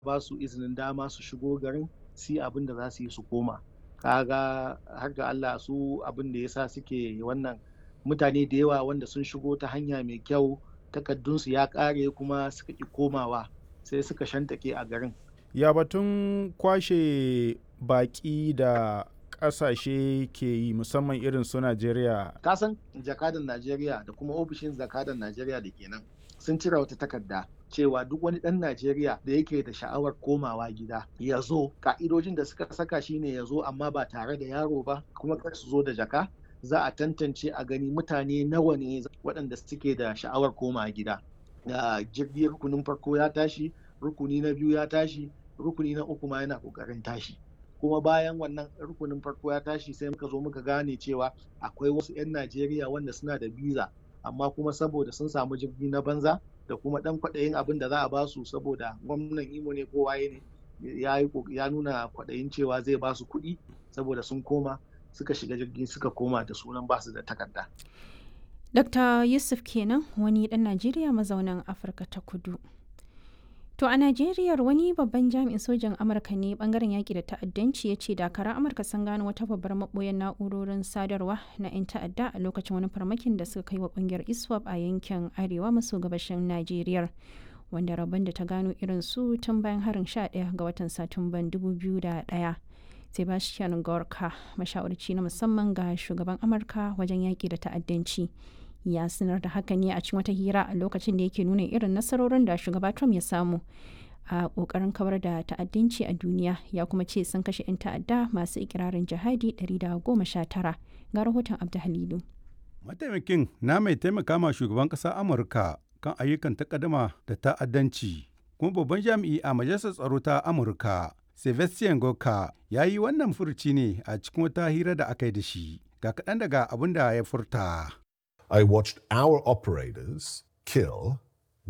ba su izinin dama su shigo garin su yi abin da za su yi su koma kaga har ga Allah su abin da yasa suke wannan mutane da yawa wanda sun shigo ta hanya mai kyau takaddunsu ya kare kuma suka ki komawa sai suka shantake a garin ya batun kwashe baki da kasashe ke yi musamman irin su Najeriya. Kasan jakadan Najeriya da kuma ofishin jakadan Najeriya da kenan sun cire wata takarda cewa duk wani ɗan Najeriya da yake da sha'awar komawa gida ya zo ka'idojin da suka saka shine ya zo amma ba tare da yaro ba kuma kar su zo da jaka za a tantance a gani mutane nawa ne waɗanda suke da sha'awar komawa gida. jirgin rukunin farko ya tashi rukuni na biyu ya tashi rukuni na uku ma yana ƙoƙarin tashi. kuma bayan wannan rukunin farko ya tashi sai muka zo muka gane cewa akwai wasu 'yan najeriya wanda suna da biza amma kuma saboda sun samu jirgi na banza da kuma dan kwaɗayin abin da za a basu saboda gwamnan imo ne ko waye ne ya nuna kwaɗayin cewa zai basu kuɗi saboda sun koma suka shiga jirgi suka koma da sunan basu da takarda Dr. Yusuf kenan wani ɗan Najeriya mazaunan Afirka ta kudu. To a Najeriya wani babban jami'in sojan Amurka ne bangaren yaƙi da ta'addanci ya ce dakaran Amurka sun gano wata babbar maɓoyar na'urorin sadarwa na 'yan ta'adda a lokacin wani farmakin da suka kai wa ƙungiyar ISWAP a yankin arewa maso gabashin Najeriya. Wanda rabon da ta gano irin su tun bayan harin 11 ga watan Satumban 2001. Sebastian Gorka, mashawarci na musamman ga shugaban Amurka wajen yaƙi da ta'addanci. ya sanar da haka ne a cikin wata hira a lokacin da yake nuna irin nasarorin da shugaba Trump ya samu a kokarin kawar da ta'addanci a duniya ya kuma ce sun kashe 'yan ta'adda masu ikirarin jihadi 119 ga rahoton Abdu Halilu. Mataimakin na mai taimaka ma shugaban ƙasa Amurka kan ayyukan takaddama da ta'addanci kuma babban jami'i a majalisar tsaro ta Amurka Sebastian Gorka ya yi wannan furci ne a cikin wata hira da aka yi da shi ga kaɗan daga abin da ya furta. I watched our operators kill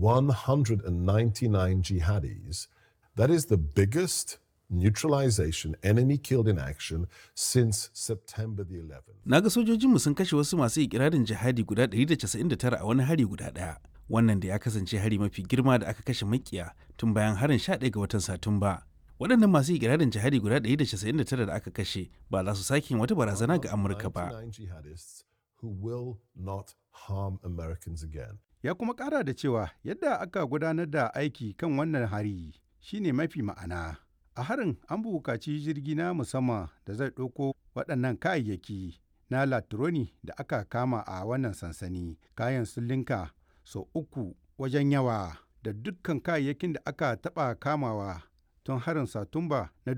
199 jihadis. That is the biggest neutralization enemy killed in action since September the 11th. Na ga sojojinmu sun kashe wasu masu ikirarin jihadi guda 199 a wani hari guda ɗaya. Wannan da ya kasance hari mafi girma da aka kashe makiya tun bayan harin 11 ga watan Satumba. waɗannan masu ikirarin jihadi guda 199 da aka kashe ba za su sake wata barazana ga Amurka ba. who will not harm Americans again. Ya kuma ƙara da cewa yadda aka gudanar da aiki kan wannan hari shine mafi ma'ana. A harin an buƙaci jirgi na musamman da zai ɗauko waɗannan kayayyaki na latroni da aka kama a wannan sansani. Kayan sun linka sau uku wajen yawa da dukkan kayayyakin da aka taɓa kamawa tun harin Satumba na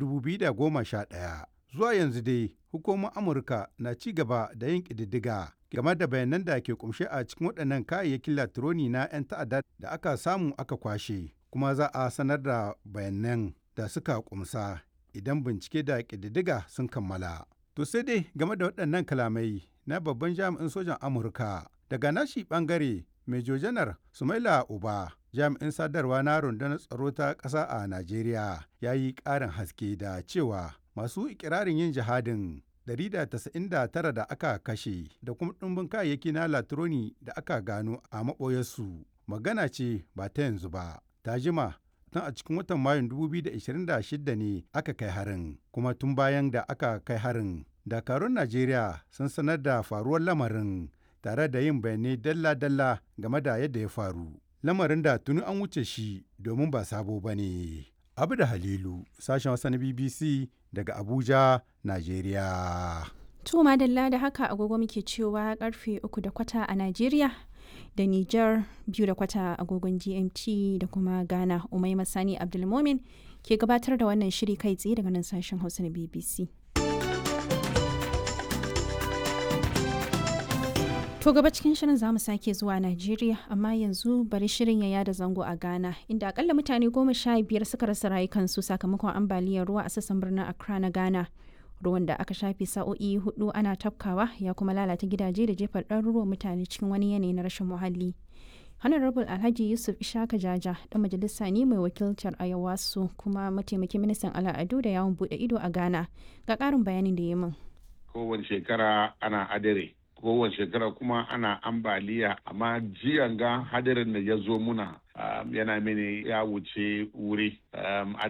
2011. Zuwa yanzu dai hukumar Amurka na ci gaba da yin ƙididdiga game da bayanan da ke kumshe a cikin waɗannan kayayyakin latironi na 'yan ta'adda da aka samu aka kwashe kuma za a sanar da bayanan da suka kumsa idan bincike da ƙididdiga sun kammala. To sai dai game da waɗannan kalamai na babban jami'in sojan Amurka daga nashi ɓangare Major Janar Sumaila Uba jami'in sadarwa na rundunar tsaro ta ƙasa a Najeriya ya yi ƙarin haske da cewa masu ikirarin yin jihadin 199 da aka kashe da kuma ɗumbin kayayyaki na latroni da aka gano a maɓoyarsu magana ce ba ta yanzu ba ta jima tun a cikin watan mayun 2026 ne aka kai harin kuma tun bayan da aka kai harin dakarun najeriya sun sanar da faruwar lamarin tare da yin bayanai dalla-dalla game da yadda ya faru lamarin da tuni an wuce shi domin ba sabo ba ne abu da halilu sashen wasa na bbc daga Abuja, Najeriya. To madalla da haka agogo muke cewa karfe uku da kwata a Najeriya da Nijar biyu da kwata agogon GMT da kuma Ghana Umai Masani Abdulmomin ke gabatar da wannan shiri kai tsaye daga nan sashen Hausa na BBC. To gaba cikin shirin zamu sake zuwa Najeriya amma yanzu bari shirin ya yada zango a Ghana inda akalla mutane goma sha biyar suka rasa rayukansu sakamakon ambaliyar ruwa a sassan birnin Accra na Ghana. Ruwan da aka shafe sa'o'i hudu ana tafkawa ya kuma lalata gidaje da jefar ɗaruruwan mutane cikin wani yanayi na rashin muhalli. Honorable Alhaji Yusuf Ishaka Jaja dan majalisa ne mai wakiltar Ayawasu kuma mataimakin ministan al'adu da yawon bude ido a Ghana. Ga ƙarin bayanin da ya min. Kowace shekara ana adare. kowace shekara kuma ana ambaliya amma jiyan ga hadarin da ya zo muna um, yana mini ya wuce wuri um,